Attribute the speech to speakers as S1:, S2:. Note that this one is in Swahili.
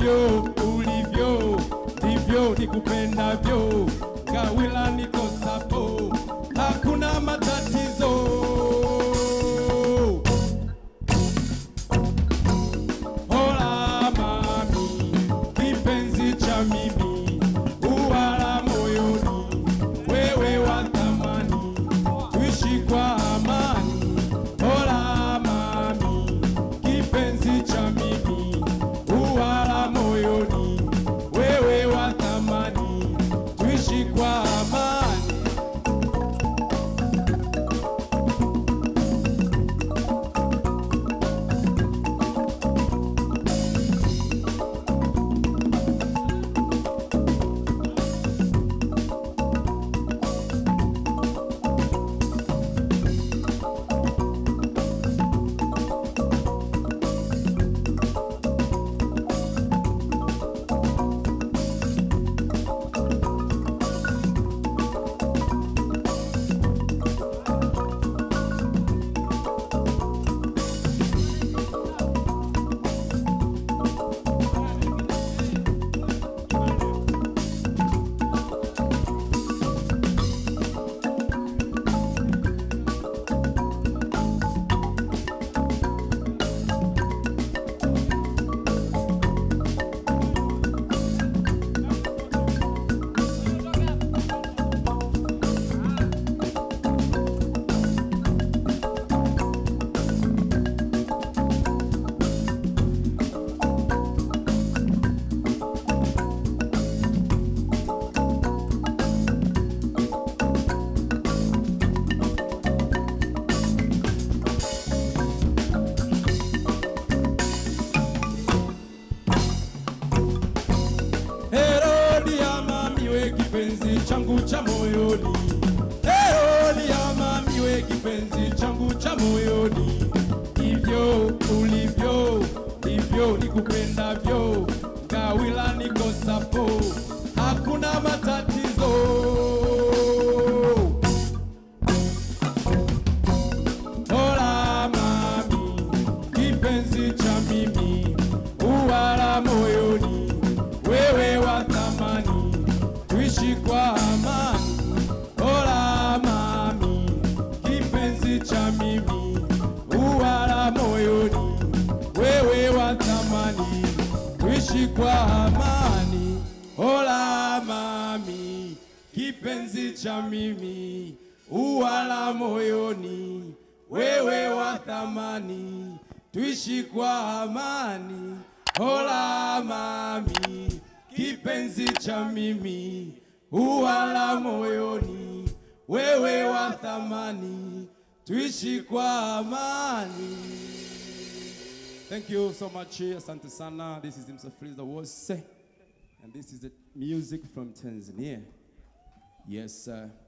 S1: hivyo ulivyo ndivyo nikupendavyo, Gawila niko sapo, hakuna matatizo. Hola mami, kipenzi cha mimi, uwala moyoni, wewe wa thamani, tuishi kwa amani. Hola mami, kipenzi cha mimi, uwala moyoni, wewe wa thamani, tuishi kwa amani. Herodi ya mami we kipenzi changu cha moyoni, Herodi ya mami we kipenzi changu cha moyoni, hivyo ulivyo ndivyo nikupendavyo, Gawila niko sapo, hakuna matatizo. Hola mami, kipenzi cha mimi, uwala moyoni, wewe wa thamani, tuishi kwa amani. Hola mami, kipenzi cha mimi, uwala moyoni, wewe wa thamani, tuishi kwa amani. Hola mami, kipenzi cha mimi, uwala moyoni, wewe wa thamani, tuishi kwa amani. Hola mami, kipenzi cha mimi, uwala moyoni, wewe wa thamani, tuishi kwa amani. Thank you so much. Asante sana. This is Msafiri the Wose. And this is the music from Tanzania. Yes, sir.